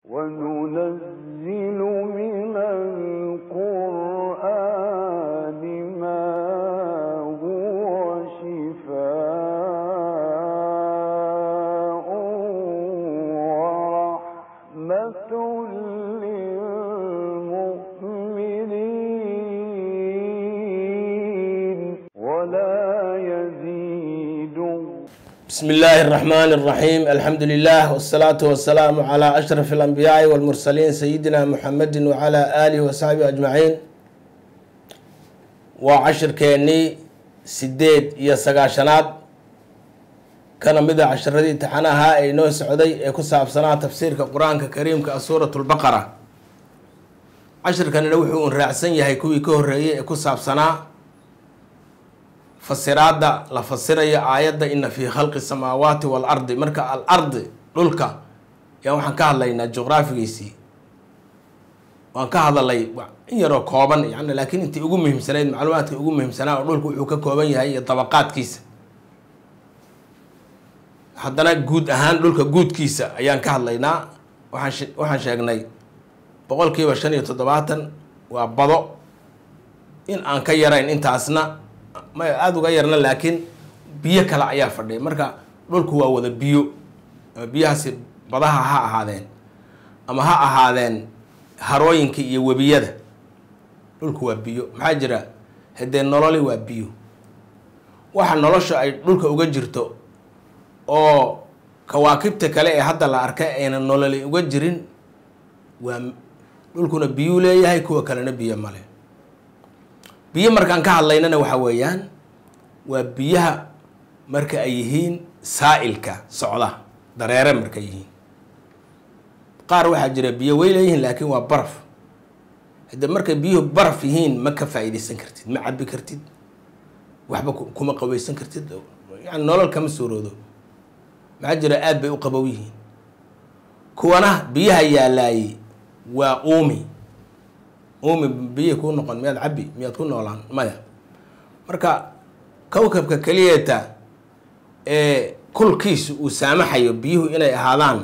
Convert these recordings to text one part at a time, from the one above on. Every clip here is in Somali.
وننزل من القرآن ما هو شفاء ورحمة للمؤمنين ولا يزيد بسم الله الرحمن الرحيم الحمد لله والصلاة والسلام على أشرف الأنبياء والمرسلين سيدنا محمد وعلى آله وصحبه أجمعين وعشر كيني سديد يا سقاشنات كان مدى عشردي تحناها أي نوع سعودي يكون صعب سنة تفسير القرآن الكريم كسورة البقرة عشر كان نوحي رأسن يهي كوي كهرية يكون صعب سنة fasiraadda la fasirayo aayadda ina fii khalqi samaawaati waalardi marka al ardi dhulka yaa waxaan ka hadlaynaa juqraafigiisii waan ka hadalay in yaroo kooban yani laakiin intii ugu muhiimsanayd macluumaadka ugu muhiimsanaa oo dhulku wuxuu ka kooban yahay iyo dabaqaadkiisa haddana guud ahaan dhulka guudkiisa ayaan ka hadlaynaa waxaan waxaan sheegnay boqolkiiba shan iyo toddobaatan waa bado in aan ka yarayn intaasna ma aada uga yarna laakiin biyo kale ayaa fadhiya marka dhulku waa wada biyo biyahaasi badaha ha ahaadeen ama ha ahaadeen harooyinka iyo webiyada dhulku waa biyo maxaa jira haddee nololi waa biyo waxa nolosha ay dhulka uga jirto oo kawaakibta kale ee hadda la arkay ayna nololi uga jirin waa dhulkuna biyuu leeyahay kuwa kalena biyo male biyo markaan ka hadlaynana waxa weeyaan waa biyaha marka ay yihiin saa'ilka socda dareere markay yihiin qaar waxaa jira biyo way leeyihiin laakiin waa baraf hadde markay biyuhu baraf yihiin ma ka faa'iidaysan kartid ma cabi kartid waxba kuma qaweysan kartid yani nolol kama suuroodo maxaa jira aad bay u qabow yihiin kuwana biyaha yaalaayey waa uumi uumi biyi kuu noqon miyaad cabbi miyaad ku noolaan maya marka kowkabka keliyeeta ee kulkiisu uu saamaxayo biyuhu inay ahaadaan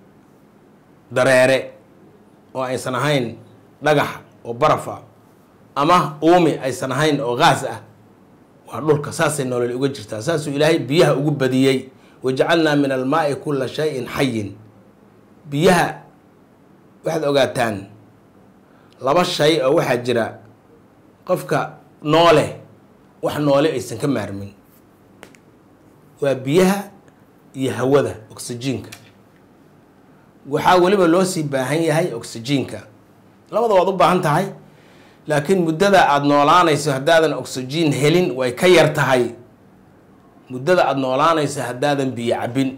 dareere oo aysan ahayn dhagax oo baraf ah ama uumi aysan ahayn oo gaas ah waa dhulka saasay nolol uga jirtaa saasuu ilaahay biyaha ugu badiyey wajacalnaa min almaai kulla shayin xayin biyaha waxaad ogaataan laba shay oo waxaa jira qofka noole wax noole aysan ka maarmin waa biyaha iyo hawada oxyjiinka waxaa weliba loo sii baahan yahay oxyjiinka labada waad u baahan tahay laakiin muddada aada noolaanayso haddaadan oxyjiin helin way ka yar tahay muddada aada noolaanayso haddaadan biyo cabbin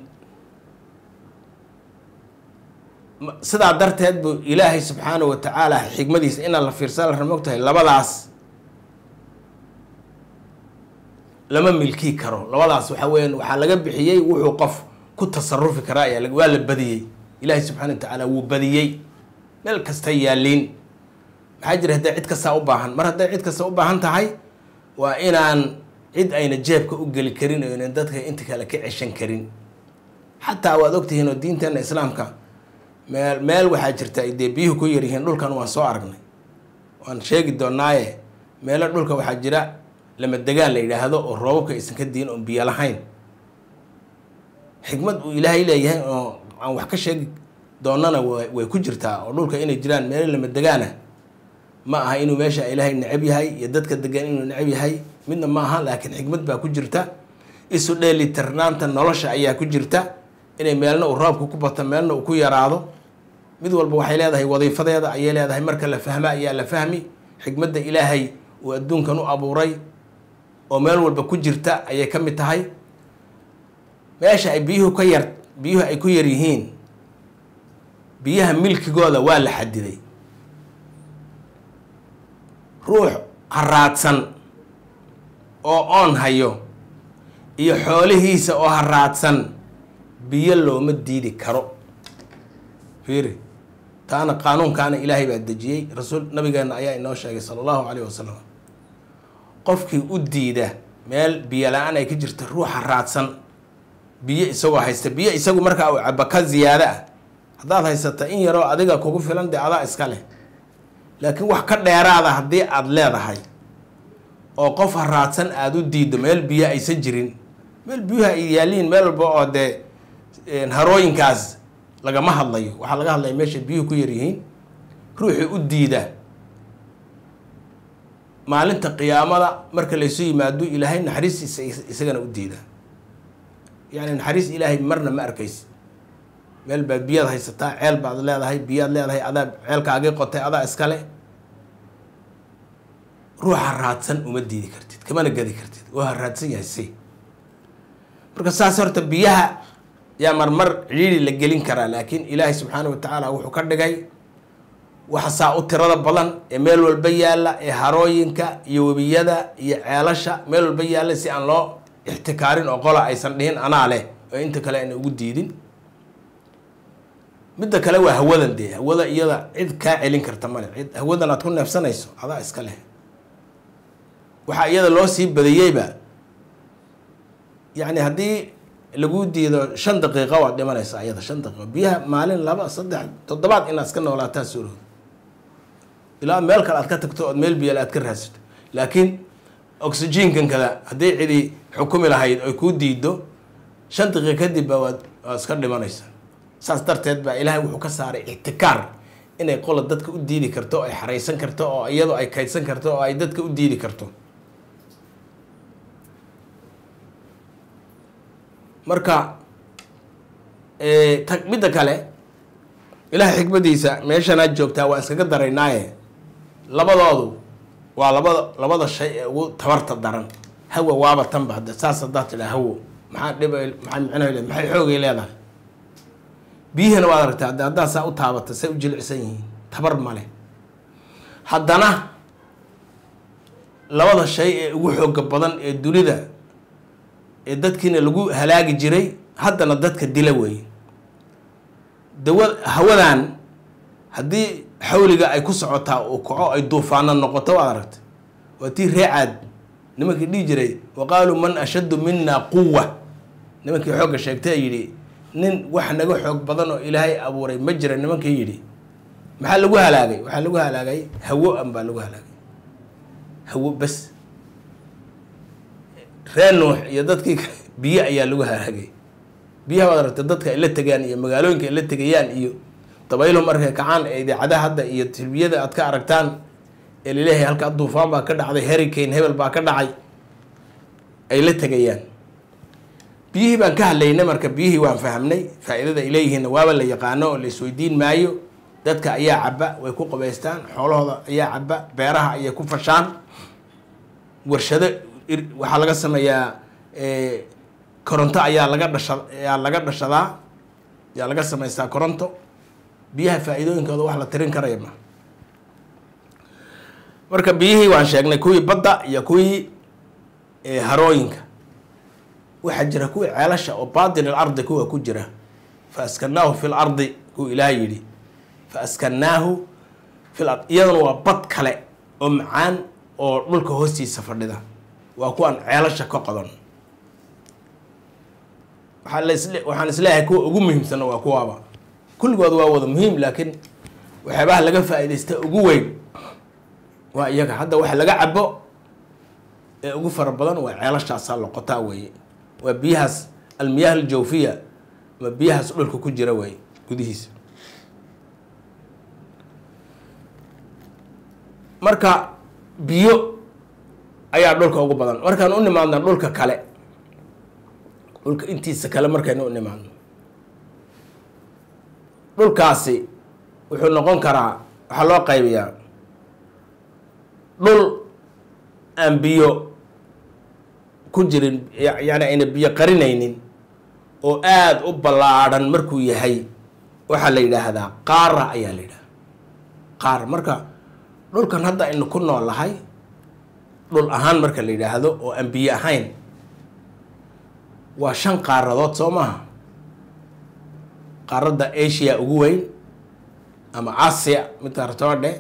sidaa darteed buu ilaahay subxaana wa tacaala xikmadiisa inaan la fiirsan la ramog tahay labadaas lama milkii karo labadaas waxa weeyaan waxaa laga bixiyey wuxuu qof ku tasarufi karaa ayaa waa la badiyey ilaahay subxana wa tacaala wuu badiyey meel kasta yaaliin maxaa jira hadday cid kastaa u baahan mar hadday cid kasta u baahan tahay waa inaan cid ayna jeebka u geli karin oo ynan dadka inta kale ka ceshan karin xataa waad ogtihiin oo diinteena islaamka meel meel waxaa jirta ay dee biyuhu ku yaryihiin dhulkan waan soo aragnay waan sheegi doonaaye meelo dhulka waxaa jira lama degaan la yidhaahdo oo roobabka aysan ka diin oon biyo lahayn xikmad uu ilaahay leeyahay oo aan wax ka sheegi doonana way ku jirtaa oo dhulka inay jiraan meelo lama degaana ma aha inuu meesha ilaahay necab yahay iyo dadka degan inuu necab yahay midna ma aha laakiin xikmad baa ku jirta isu dheelitirnaanta nolosha ayaa ku jirta inay meelna uu roobka ku bato meelna uu ku yaraado mid walba waxay leedahay wadiifadeeda ayay leedahay marka la fahma ayaa la fahmi xikmadda ilaahay uu adduunkan u abuuray oo meel walba ku jirta ayay ka mid tahay meesha ay biyuhu ka yar biyuhu ay ku yar yihiin biyaha milkigooda waa la xadiday ruux haraadsan oo oon hayo iyo xoolihiisa oo haraadsan biyo looma diidi karo fiiri taana qaanuunkaana ilaahay baa dejiyey rasuul nabigeena ayaa inoo sheegay sala allahu calayh wasalam qofkii u diida meel biyo la-aan ay ka jirta ruuxa raadsan biyo isagoo haysta biyo isagu markaa uu cabo ka ziyaado ah haddaad haysata in yaroo adiga kugu filan dee adaa iska leh laakiin wax ka dheeraada haddii aada leedahay oo qof haraadsan aada u diiddo meel biyo aysan jirin meel biyuha ay yaaliin meel walba oo dee harooyinkaas lagama hadlayo waxaa laga hadlaya meesha biyuhu ku yaryihiin ruuxii u diida maalinta qiyaamada marka laysu yimaado ilaahay naxariistiisa isagana u diida yacni naxariis ilaahay marna ma arkaysi meel baad biyaad haysataa ceel baad leedahay biyaad leedahay adaa ceelkaagii qotay adaa iskale ruuxa raadsan uma diidi kartid kamana gadi kartid oo ha raadsan yahay si marka saas horta biyaha yaa marmar cidhiiri la gelin karaa laakiin ilaahay subxaana wa tacaala wuxuu ka dhigay waxa saa u tirada badan ee meel walba yaalla ee harooyinka iyo webiyada iyo ceelasha meel walba yaalla si aan loo ixtikaarin oo qola aysan dhihin anaa leh oo inta kale ayna ugu diidin midda kale waa hawadan dee hawada iyada cid kaa celin karta male cid hawadan aad ku neefsanayso adaa iska leh waxaa iyada loo sii badiyeyba yacni haddii lagu diido shan daqiiqo waad dhimanaysaa iyada shan daqiiqo biyaha maalin laba saddex toddobaad inaad iska noolaataa suurood ilaa meel kale aad ka tagto ood meel biyo aad ka raadsato laakiin oxygenkan kada haddii cidi xukumi lahayd oy kuu diido shan daqiiqa kadib ba waad waad iska dhimanaysaa saas darteed baa ilaahay wuxuu ka saaray ixtikaar inay qola dadka u diidi karto oo ay xaraysan karto oo iyadu ay kaydsan karto oo ay dadka u diidi karto marka ta midda kale ilaahay xikmadiisa meeshanaad joogtaa waa iskaga daraynaaye labadoodu waa labada labada shay ee ugu tabarta daran hawa waaba tanba hadda saas haddaad tidhaa hawo maxaa dhib maxaa micnaha le maxay xoogay leedahay biyihana waad aragtaa hadda haddaad saa u taabata say u jilicsan yihiin tabar male haddana labada shay ee ugu xooga badan ee dunida ee dadkiina lagu halaagi jiray haddana dadka dila weeye dawa hawadan haddii xawliga ay ku socotaa uu kaco ay duufaano noqoto waad aragta waa tii reecaad nimankii dhihi jiray wa qaaluu man ashaddu mina quwa nimankii xoogga sheegtay yidhi nin wax naga xoog badan oo ilaahay abuuray ma jira nimankii yidhi maxaa lagu halaagay waxaa lagu halaagay hawo an baa lagu halaagay hawo bes reer nuux iyo dadkii biyo ayaa lagu halaagay biyaha waad aragta dadka ay la tegaan iyo magaalooyinka ay la tegayaan iyo dabaylo markay kacaan ee idaacadaha hadda iyo tilbiyada aad ka aragtaan ee laleeyahay halkaa duufaan baa ka dhacday hurricane hebel baa ka dhacay ay la tegayaan biyihii baan ka hadlaynay marka biyihii waan fahamnay faa-iidada ay leeyihiinna waaba la yaqaano oo la isweydiin maayo dadka ayaa caba way ku qabaystaan xoolahooda ayaa caba beeraha ayay ku fashaan warshado waxaa laga sameeyaa koronto ayaa laga dhasha ayaa laga dhashadaa ayaa laga samaystaa koronto biyaha faa-iidooyinkooda wax la tirin karaya ma marka biyihii waan sheegnay kuwii badda iyo kuwii harooyinka waxaa jira kuwii ceelasha oo batin ilardi kuwa ku jira fa askanaahu fi lardi kuwa ilaah yidhi fa askanaahu fi lard iyaduna waa bad kale oo macaan oo dhulka hoostiisa fadhida waa kuwaan ceelasha ka qodan waxaa las waxaan isleeyahay kuwa ugu muhiimsanna waa kuwaaba kulligood waa wada muhiim laakiin waxyaabaha laga faa-idaysta ugu weyn waa iyaga hadda waxa laga cabo ee ugu fara badan waa ceelashaasaa loqotaa weeye waa biyahaas almiyaah aljawfiya ama biyahaas dhulka ku jira weeye gudihiisa marka biyo ayaa dhulka ugu badan markaan u nimaadna dhulka kale dhulka intiisa kale markaynu u nimaadno dhulkaasi wuxuu noqon karaa waxaa loo qaybiyaa dhul aan biyo ku jirin yani ayna biyo qarinaynin oo aada u ballaadhan markuu yahay waxaa la yidhaahdaa qaara ayaa la yidhahdaa qaar marka dhulkan hadda aynu ku noolahay dhul ahaan marka la yidhaahdo oo aan biyo ahayn waa shan qaaradood soo maaha qaaradda asia ugu weyn ama asia midka ratodhe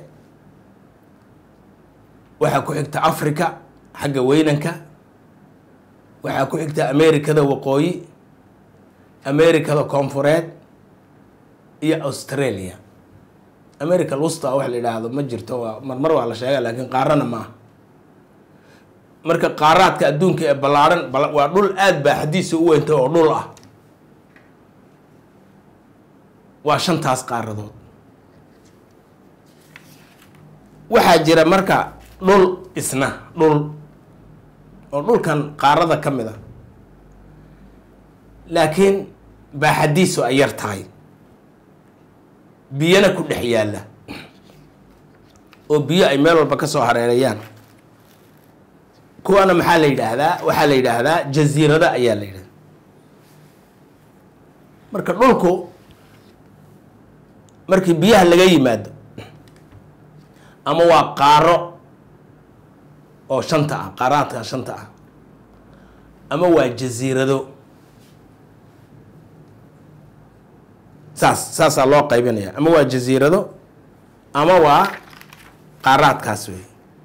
waxaa ku xigta africa xagga weynanka waxaa ku xigta americada waqooyi americada koonfureed iyo australia america lusta wax la yidhaahdo ma jirto waa marmar waa la sheega laakiin qaarana ma aha marka qaaraadka adduunka ee ballaadhan waa dhul aada baa xadiisa u weynta oo dhul ah waa shantaas qaaradood waxaa jira marka dhul isna dhul oo dhulkan qaarada ka mid a laakiin baaxadiisu ay yar tahay biyana ku dhex yaalla oo biyo ay meel walba ka soo hareerayaan kuwaana maxaa la yidhaahdaa waxaa la yidhaahdaa jasiirada ayaa la yidhahdaa marka dhulku markii biyaha laga yimaado ama waa qaaro oo shanta ah qaaraadka shanta ah ama waa jasiirado saas saasaa loo qaybinaya ama waa jasiirado ama waa qaaraadkaas wey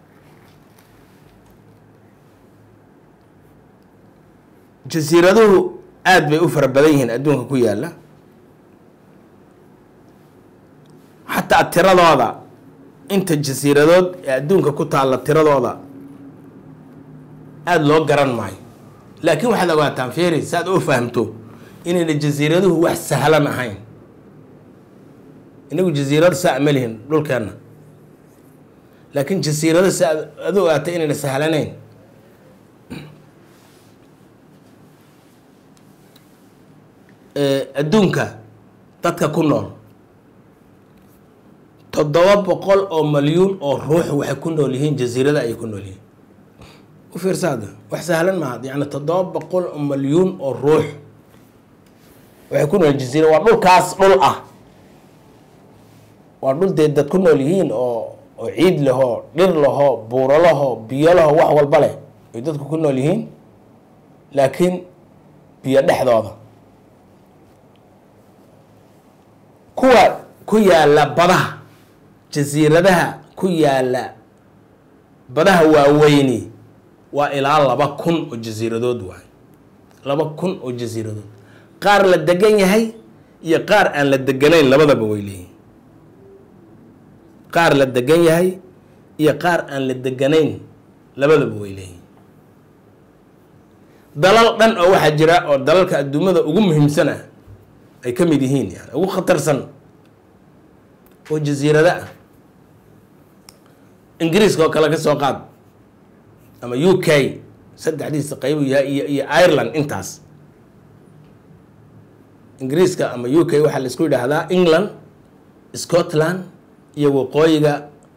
jasiiraduhu aada bay u fara badan yihiin adduunka ku yaalla xataa tiradooda inta jasiiradood ee adduunka ku taalla tiradooda aada loo garan maayo laakiin waxaad ogaataan feri si aad u fahamto inayna jasiiraduhu wax sahlan ahayn inagu jasiirado saa ma lihin dhulkeenna laakiin jasiirado si aad ad ogaata inayna sahlanayn adduunka dadka ku nool toddoba boqol oo malyuun oo ruux waxay ku nool yihiin jasiirada ayay ku nool yihiin u fiirsaada wax sahlan maaha yani toddoba boqol oo malyuun oo ruux waxay ku nool jasiira waa dhulkaas dhul ah waa dhul dee dad ku nool yihiin oo oo ciid lahoo dhir lahoo buuro lahoo biyo lahoo wax walba leh ay dadku ku nool yihiin laakiin biyo dhexdooda kuwa ku yaalla badaha jasiiradaha ku yaalla badaha waaweyni waa ilaa laba kun oo jasiiradood waay laba kun oo jasiiradood qaar la degan yahay iyo qaar aan la deganayn labadaba way leeyihin qaar la degan yahay iyo qaar aan la deganayn labadaba way leeyihin dalal dhan oo waxaa jira oo dalalka adduumada ugu muhiimsan ah ay ka mid yihiin yani ugu khatarsan oo jasiirado ah ingiriiska oo kale ka soo qaad ama u k saddexdiisa qaybu yahay iyo iyo ireland intaas ingiriiska ama u k waxaa la isku yidhaahdaa england scotland iyo waqooyiga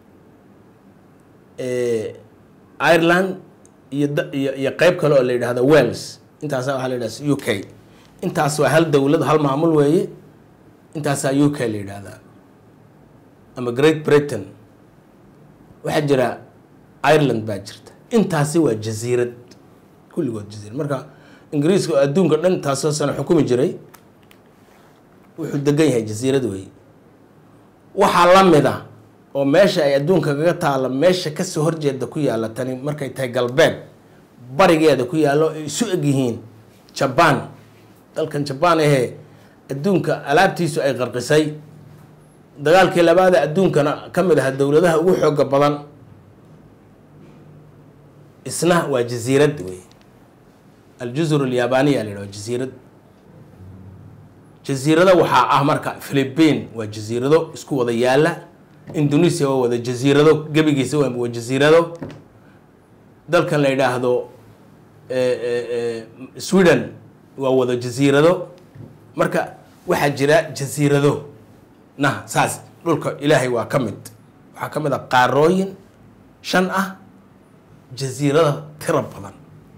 ireland iyo iyo iyo qeyb kale oo la yidhahdo wales intaasa waxaa la yidhahda u k intaas waa hal dowlad hal maamul weeye intaasaa u k la yidhaahdaa ama great britain waxaa jira ireland baa jirta intaasi waa jasiirad kulligood jasiirad marka ingiriiska oo adduunka dhan intaasoo sano xukumi jiray wuxuu degan yahay jasiirad weeye waxaa la mid a oo meesha ay adduunka kaga taalla meesha kasoo horjeeda ku yaalla tani markay tahay galbeed barigeeda ku yaallo ay isu eg yihiin jabaan dalkan jabaan ahee adduunka alaabtiisu ay qarqisay dagaalkii labaada adduunkana ka mid aha dowladaha ugu xooga badan isna waa jasiirad wey aljuzur alyaabaniya la yidhaho jasiirad jasiirado waxaa ah marka philippine waa jasiirado isku wada yaalla indonesia waa wada jasiirado gebigiisa waa jasiirado dalkan la yidhaahdo sweden waa wada jasiirado marka waxaa jira jasiirado nah saas dhulka ilaahay waa ka mid waxaa ka mid a qaarooyin shan ah jasiirada tiro badan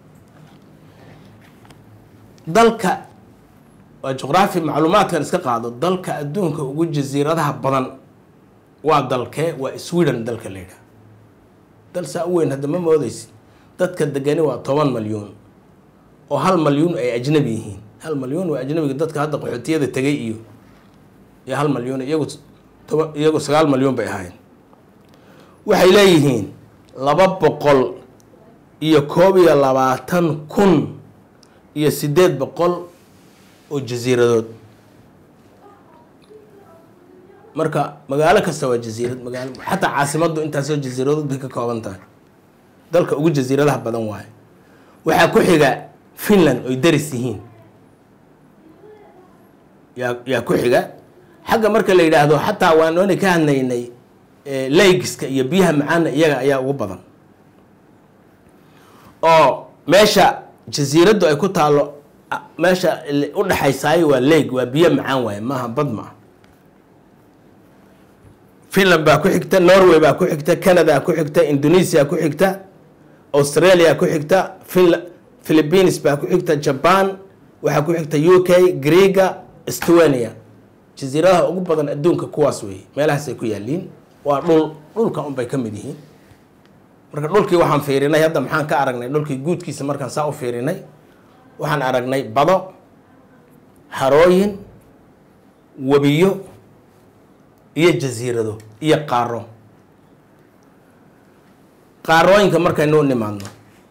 dalka waa juqraafi macluumaadkan iska qaado dalka adduunka ugu jasiiradaha badan waa dalkee waa sweden dalka la yidhaha dal saa u weyn hadda ma moodeysi dadka degani waa toban malyuun oo hal malyuun ay ajnabi yihiin hal malyuun waa ajnabiga dadka hadda qaxootiyada tegay iyo iyo hal malyuun iyagu toba iyagu sagaal malyuun bay ahaayeen waxay leeyihiin laba boqol iyo koob iyo labaatan kun iyo siddeed boqol oo jasiiradood marka magaalo kasta waa jasiirad magaalo xataa caasimaddu intaasoo jasiiradood bay ka kooban tahay dalka ugu jasiiradaha badan waaye waxaa ku xiga finland oy daris yihiin yaa yaa ku xiga xagga marka la yidhaahdo xataa waan oona ka hadlaynay laygiska iyo biyaha macaana iyaga ayaa ugu badan oo meesha jasiiraddu ay ku taalo meesha u dhexaysaayo waa leeg waa biyo macaan waaye maaha bad ma ah finland baa ku xigta norway baa ku xigta canada ku xigta indonesia ku xigta australia ku xigta finla philippines baa ku xigta jaban waxaa ku xigta u k greega estonia jasiiradaha ugu badan adduunka kuwaas weeye meelahaasay ku yaaliin waa dhul dhulka unbay ka mid yihiin marka dhulkii waxaan fiirinay hadda maxaan ka aragnay dhulkii guudkiisa markaan saa u fiirinay waxaan aragnay bado harooyin webiyo iyo jasiirado iyo qaaro qaarooyinka markaynu u nimaadno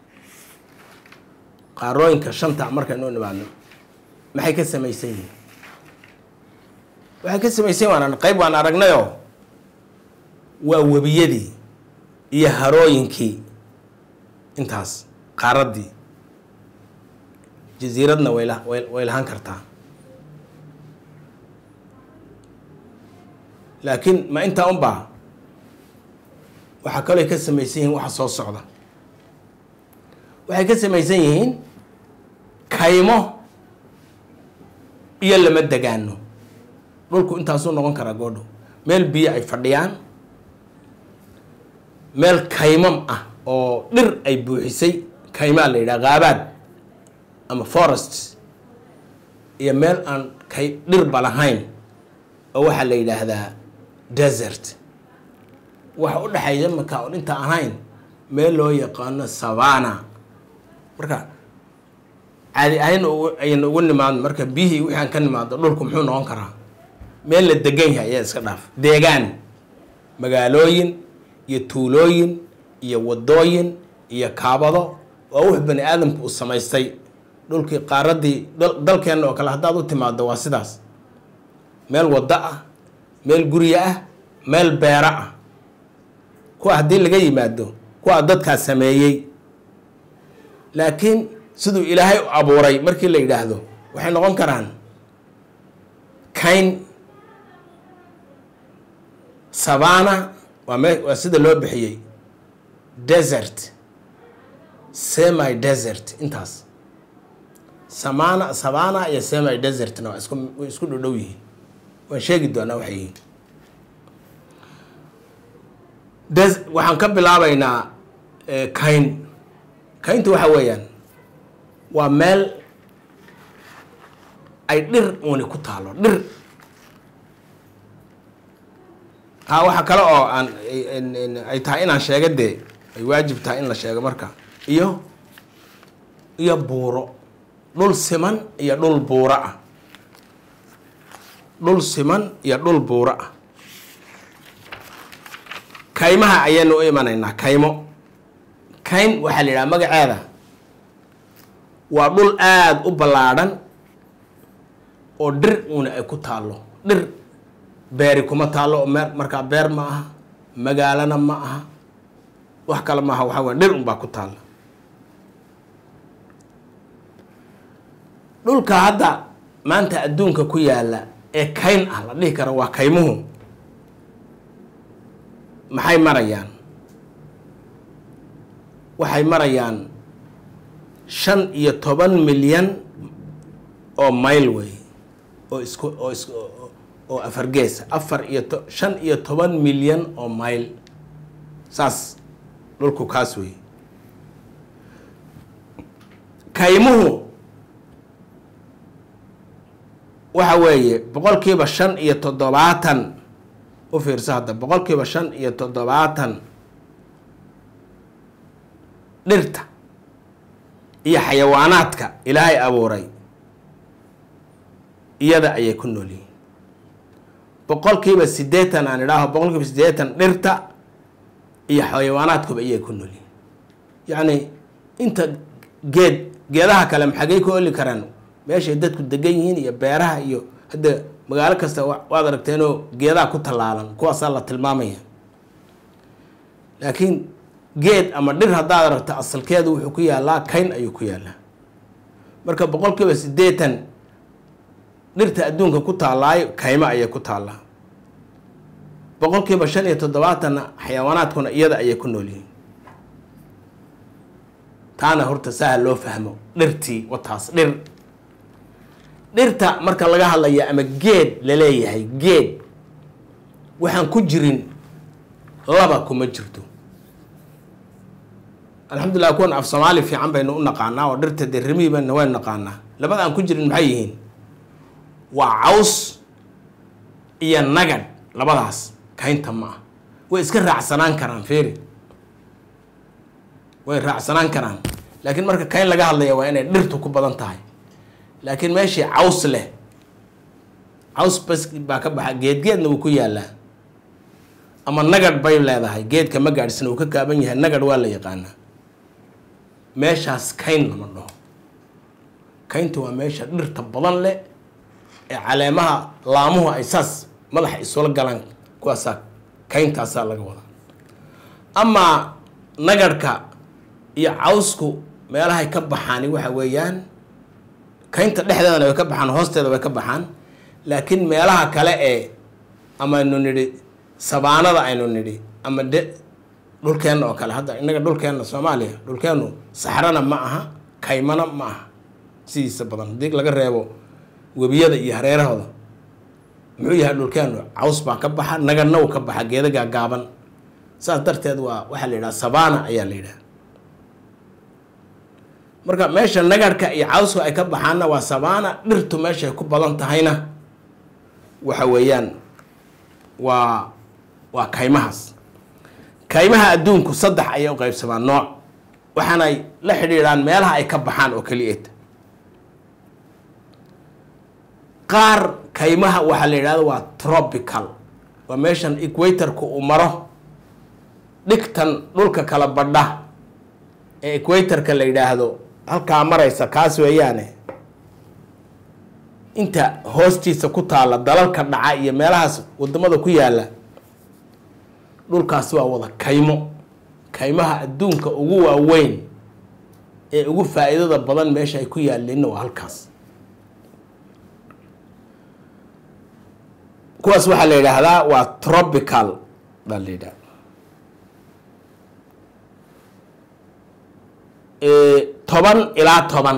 qaarooyinka shanta markaynu u nimaadno maxay ka samaysan yihiin waxay ka samaysan waan qayb waan aragnayoo waa webiyadii iyo harooyinkii intaas qaaraddii jasiiradna wayla way way lahaan kartaa laakiin ma intaa un baa waxaa kaloo ka samaysan yihiin waxa soo socda waxay ka samaysan yihiin kaymo iyo lama degaano dhulku intaasuu noqon karaa goodhow meel biyo ay fadhiyaan meel kaymam ah oo dhir ay buuxisay kaymaa la yidhaha qaabaad ama forest iyo meel aan kay dhirba lahayn oo waxaa la yidhaahdaa desert waxa u dhexeeya marka on inta ahayn meel loo yaqaano savana marka caadi ahayn ayaynu ugu nimaadno marka biyihii wixii aan ka nimaado dhulku muxuu noqon karaa meel la degan yahay ayaa iska dhaaf deegaan magaalooyin iyo tuulooyin iyo wadooyin iyo kaabado waa wux bani aadamku uu samaystay dhulkii qaaraddii dalkeenna oo kale haddaad u timaado waa sidaas meel waddo ah meel guryo ah meel beero ah kuwa haddii laga yimaado kuwaa dadkaa sameeyey laakiin siduu ilaahay u abuuray markii la yidhaahdo waxay noqon karaan kayn savana waa me waa sida loo bixiyey desert semi desert intaas samana savana iyo semi desertna waa isku way isku dhodhow yihiin waan sheegi doonaa waxay yihiin des waxaan ka bilaabaynaa kayn kayntu waxa weeyaan waa meel ay dhir uuni ku taalo dhir ha waxa kale oo aan ay tahay inaan sheega dee ay waajib tahay in la sheego marka iyo iyo buuro dhul siman iyo dhul buuro ah dhul siman iyo dhul buuro ah kaymaha ayaynu u imanaynaa kaymo kayn waxaa la yidhaha magaceeda waa dhul aada u ballaadhan oo dhir uuna ay ku taallo dhir beeri kuma taallo oo me markaa beer ma aha magaalana ma aha wax kale maaha waxaa weya dhir unbaa ku taalla dhulka hadda maanta adduunka ku yaalla ee kayn ah la dhihi karo waa kaymuhu maxay marayaan waxay marayaan shan iyo toban milyan oo mayl wey oo isku oo is oo afar geesa afar iyo to shan iyo toban milyan oo mayl saas dhulku kaas wey kaymuhu waxa weeye boqolkiiba shan iyo toddobaatan u fiirso hadda boqolkiiba shan iyo toddobaatan dhirta iyo xayawaanaadka ilaahay abuuray iyada ayay ku nool yihiin boqolkiiba siddeetan aan idhaaho boqolkiiba siddeetan dhirta iyo xayawaanaadkuba iyay ku nool yihiin yacni inta geed geedaha kale maxagay ku oli karaan meeshay dadku degan yihiin iyo beeraha iyo hadda magaalo kasta waad aragteenoo geedaa ku tallaalan kuwaasaa la tilmaamaya laakiin geed ama dhir haddaad aragto asalkeedu wuxuu ku yaalaa kayn ayuu ku yaalaa marka boqol kiiba siddeetan dhirta adduunka ku taallaayo kaymo ayay ku taallaa boqol kiiba shan iyo toddobaatanna xayawaanaadkuna iyada ayay ku nool yihiin taana horta saha loo fahmo dhirtii wataas dhir dhirta marka laga hadlaya ama geed laleeyahay geed waxaan ku jirin laba kuma jirto alxamdulilah kuwan af soomaali fiican baynu u naqaanaa oo dhirta dee rimiibana waynu naqaanaa labada aan ku jirin maxay yihiin waa caws iyo nagad labadaas kaynta ma ah way iska raacsanaan karaan feeri way raacsanaan karaan laakiin marka kayn laga hadlaya waa inay dhirtu ku badan tahay laakiin meeshii caws leh caws bas baa ka baxa geedgeedna wuu ku yaalaa ama nagad bay leedahay geedka ma gaadhsina uu ka kaaban yahay nagad waa la yaqaanaa meeshaas kayn lama dhaho kaynta waa meesha dhirta badan leh ee caleemaha laamuhu ay saas madaxa isula galaan kuwaasaa kayntaasaa laga wadaa amaa nagadhka iyo cawsku meelahay ka baxaani waxa weeyaan kaynta dhexdeedana way ka baxaan hoosteeda way ka baxaan laakiin meelaha kale ee ama aynu nidhi sabaanada aynu nidhi ama de dhulkeenna oo kale hadda innaga dhulkeenna soomaaliya dhulkeennu saxrana ma aha kaymana ma aha sidiisa badan haddii laga reebo webiyada iyo hareerahooda muxuu yahay dhulkeennu caws baa ka baxa nagadna uu ka baxa geeda gaagaaban saas darteed waa waxaa la yidhaha sabana ayaa la yidhaha marka meesha nagadhka iyo cawsku ay ka baxaanna waa sabana dhirtu meeshay ku badan tahayna waxa weeyaan waa waa kaymahaas kaymaha adduunku saddex ayay u qaybsamaan nooc waxaanay la xidhiidhaan meelaha ay ka baxaan oo keliyeed qaar kaymaha waxaa la yidhahdo waa tropical waa meeshan equatorka uu maro dhigtan dhulka kala badha ee equatorka la yidhaahdo halkaa maraysa kaas weeyaane inta hoostiisa ku taalla dalalka dhaca iyo meelahaas wadamada ku yaalla dhulkaas waa wada kaymo kaymaha adduunka ugu waaweyn ee ugu faa-iidada badan meesha ay ku yaalliinna waa halkaas kuwaas waxaa la yidhaahdaa waa tropical baa la yidhahda toban ilaa toban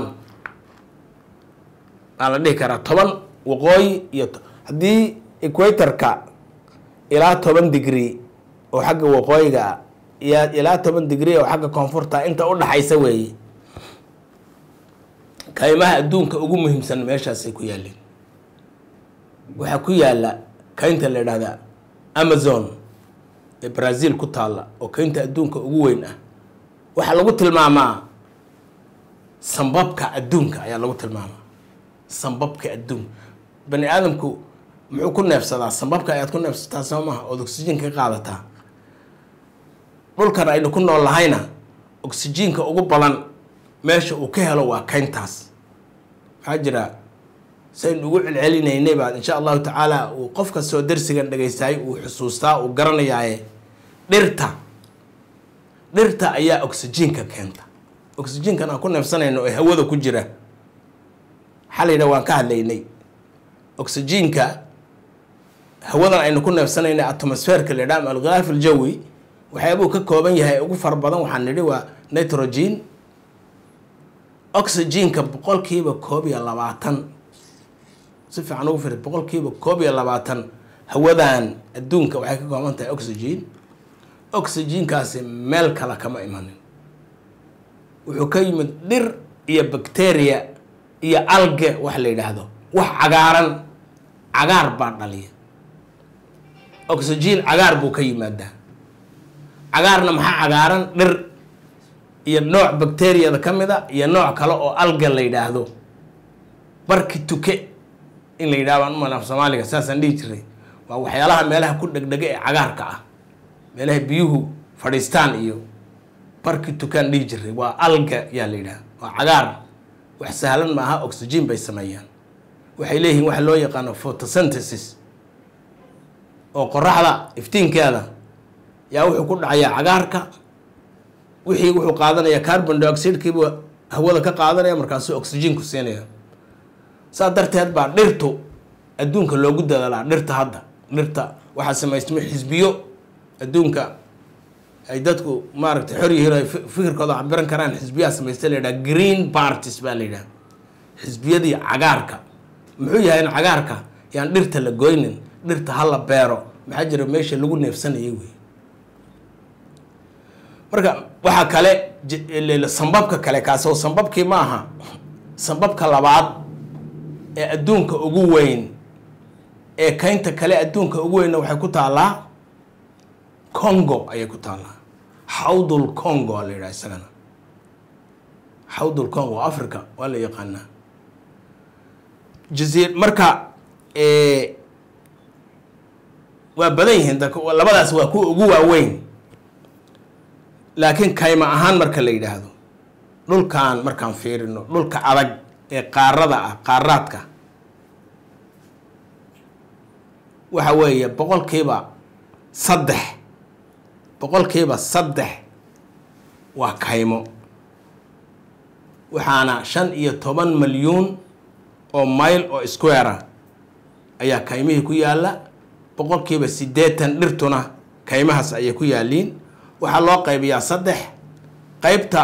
baa la dhihi karaa toban waqooyi iyo haddii equatorka ilaa toban degree oo xagga waqooyiga iyo ilaa toban degree oo xagga koonfurta inta u dhaxaysa weeye kaymaha adduunka ugu muhiimsan meeshaasay ku yaaleen waxaa ku yaala kaynta la yidhahda amazon ee brazil ku taalla oo kaynta adduunka ugu weyn ah waxaa lagu tilmaamaa sambabka adduunka ayaa lagu tilmaamaa sambabka adduunka bani aadamku muxuu ku neefsadaa sambabka ayaad ku neefsataa soo maha ood oksijiinka ka qaadataa dhulkan aynu ku nool lahayna oksijiinka ugu badan meesha uu ka helo waa kayntaas maxaa jira saynu ugu celcelinaynay baa insha allahu tacaala uu qof kastoo darsigan dhagaystaay uu xusuustaa uu garanayaaye dhirta dhirta ayaa oksijiinka keenta oksijiinkan aan ku neefsanayno ee hawada ku jira xalayna waan ka hadlaynay oksijiinka hawadan aynu ku neefsanayna atmosferka la yidhaha alghilaaf aljawi waxyaabuu ka kooban yahay ugu fara badan waxaan nidhi waa nitrogen oxygenka boqolkiiba koob iyo labaatan si fiican ugu firi boqolkiiba koob iyo labaatan hawadan adduunka waxay ka kooban tahay oxygen oxygenkaasi meel kale kama imanin wuxuu ka yimid dhir iyo bacteria iyo alge wax la yidhaahdo wax cagaaran cagaar baa dhaliya oxygen cagaar buu ka yimaadaa cagaarna maxaa cagaaran dhir iyo nooc bacteriyada ka mid a iyo nooc kale oo alga la yidhaahdo barki tuke in la yidhahdo aan umal af soomaaliga saasaan dhihi jiray waa waxyaalaha meelaha ku dhegdhega ee cagaarka ah meelaha biyuhu fadhiistaan iyo barki tukaan dhihi jiray waa alga yaa la yidhahda waa cagaar wax sahlan maaha oxygen bay sameeyaan waxay leeyihiin waxa loo yaqaano photosynthesis oo qoraxda iftiinkeeda yaa wuxuu ku dhacayaa cagaarka wixii wuxuu qaadanaya carbon dioxidekiibu hawada ka qaadanaya markaasuu oxygen ku siinaya saa darteed baa dhirtu adduunka loogu dadaalaa dhirta hadda dhirta waxaa samaystmay xisbiyo adduunka ay dadku maaragtay xor yihiin ay fikirkooda cabiran karaan xisbiyaha samaysta la yidhaha green parties baa la yidhaha xisbiyadii cagaarka muxuu yahay in cagaarka yaan dhirta la goynin dhirta ha la beero maxaa jira meesha lagu neefsanayay wey marka waxaa kale sambabka kale kaasoo sambabkii ma aha sambabka labaad ee adduunka ugu weyn ee kaynta kale adduunka ugu weynna waxay ku taallaa congo ayay ku taallaa xawdul congo aa la yidhaha isagana xawdul congo africa waa la yaqaanaa jaziir marka waa badan yihiin labadaas waa kuwa ugu waaweyn laakiin kayma ahaan marka la yidhaahdo dhulkan markaan fiirino dhulka adag ee qaarada ah qaaraadka waxa weeye boqolkiiba saddex boqolkiiba saddex waa kaymo waxaana shan iyo toban milyuun oo mayl oo squara ayaa kaymihii ku yaalla boqolkiiba siddeetan dhirtuna kaymahaas ayay ku yaalliin waxaa loo qaybiyaa saddex qaybta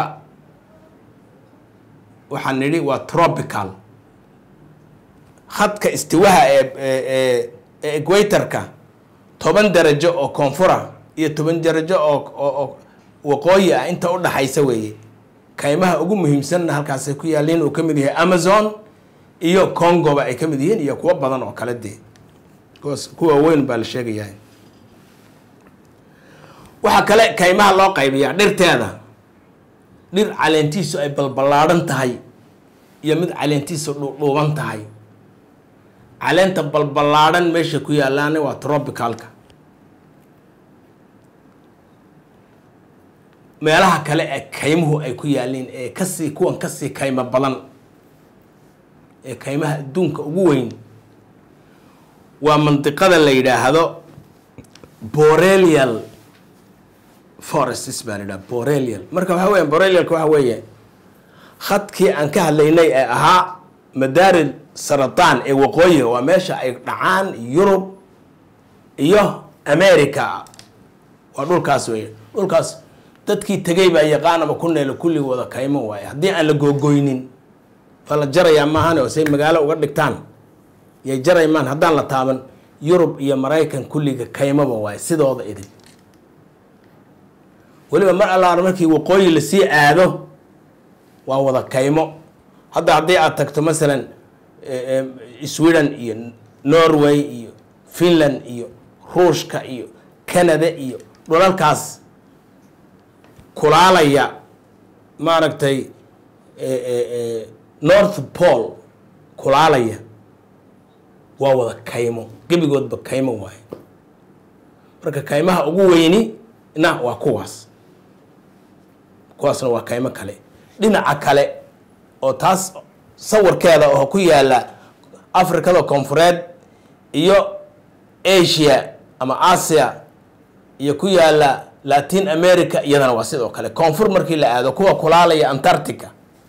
waxaan nidhi waa tropical khadka istiwaha ee ee ee equatorka toban darajo oo koonfura iyo toban darajo oo oo waqooyi ah inta u dhaxaysa weeye kaymaha ugu muhiimsanna halkaasay ku yaalliin uu ka mid yahay amazon iyo congoba ay ka mid yihiin iyo kuwo badan oo kale dee kuwaas kuwa weyn baa la sheegayahay waxaa kale kaymaha loo qaybiyaa dhirteeda dhir caleentiisu ay balballaadhan tahay iyo mid caleentiisu dhuudhuuban tahay caleenta balballaadhan meesha ku yaalaana waa tropicalka meelaha kale ee kaymuhu ay ku yaalliin ee kasii kuwan kasii kaymo badan ee kaymaha adduunka ugu weyn waa mandiqada la yidhaahdo borelial forests baa la yidhaha borelial marka waxaa weya borelialka waxaa weeye khadkii aan ka hadlaynay ee ahaa madaari sarataan ee waqooyiga waa meesha ay dhacaan yurub iyo america waa dhulkaas weeye dhulkaas dadkii tegay baa yaqaan ama ku neelo kulli wada kaymo waaye haddii aan la googoynin waa la jarayaa maahane oo say magaalo uga dhigtaan yay jaraymaan haddaan la taaban yurub iyo maraykan kulliga kaymaba waaye sidooda idin weliba mar allaana markii waqooyi lasii aado waa wada kaymo hadda haddii aad tagto masalan sweden iyo norway iyo finland iyo ruushka iyo canada iyo dhulalkaas kulaalaya maaragtay north pole kulaalaya waa wada kaymo gebigoodba kaymo waaye marka kaymaha ugu weyni na waa kuwaas kuwaasna waa kaymo kale dhinaca kale oo taas sawirkeeda oo ku yaala africada koonfureed iyo asia ama asia iyo ku yaala latin america iyadana waa sidoo kale koonfur markii la aado kuwa kulaalaya antarctica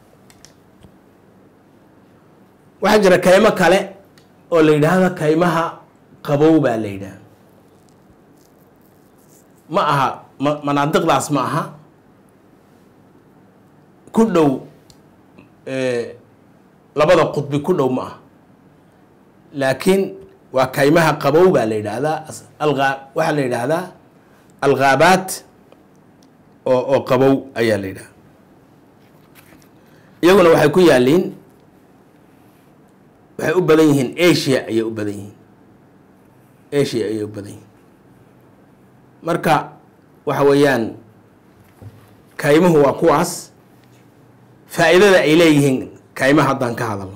waxaa jira kaymo kale oo la yidhaahdo kaymaha qabow baa la yidhaha ma aha ma manaadiqdaas ma aha ku dhow labada qudbi ku dhow ma aha laakiin waa kaymaha qabow baa la yidhaahdaa alaa waxaa la yidhaahdaa alghaabaat oo oo qabow ayaa la yidhaha iyaguna waxay ku yaaliin waxay u badan yihiin asia ayay u badan yihiin asia ayay u badan yihiin marka waxa weeyaan kaymuhu waa kuwaas faa'iidada ay leeyihiin kaymaha haddaan ka hadalno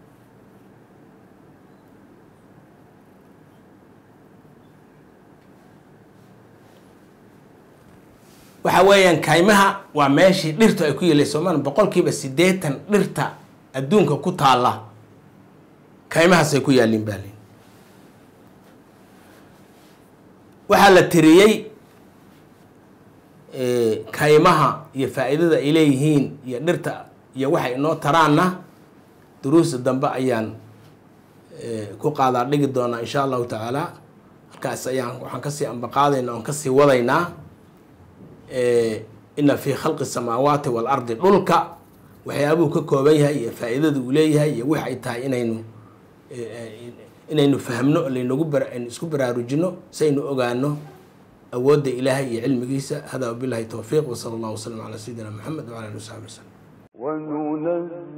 waxa weeyaan kaymaha waa meeshii dhirtu ay ku yeelay soomaaliya boqolkiiba siddeetan dhirta adduunka ku taalla kaymahaasay ku yaalliin baa lii waxaa la tiriyey kaymaha iyo faa-iidada ay leeyihiin iyo dhirta iyo waxay inoo taraanna duruusta dambe ayaan ku qaadaa dhigi doonaa insha allahu tacaala halkaas ayaan waxaan kasii ambaqaadaynaa oon kasii wadaynaa ina fii khalqi samaawaati waalardi dhulka waxyaabuhu ka kooban yahay iyo faa-iidada uu leeyahay iyo wix ay tahay inaynu inaynu fahmno laynagu aynu isku baraarujino si aynu ogaano awoodda ilaahay iyo cilmigiisa hada wabilahi towfiiq wsala allah wasalam calaa sayidina maxamed wcala ali wasaxbi waslem وننزل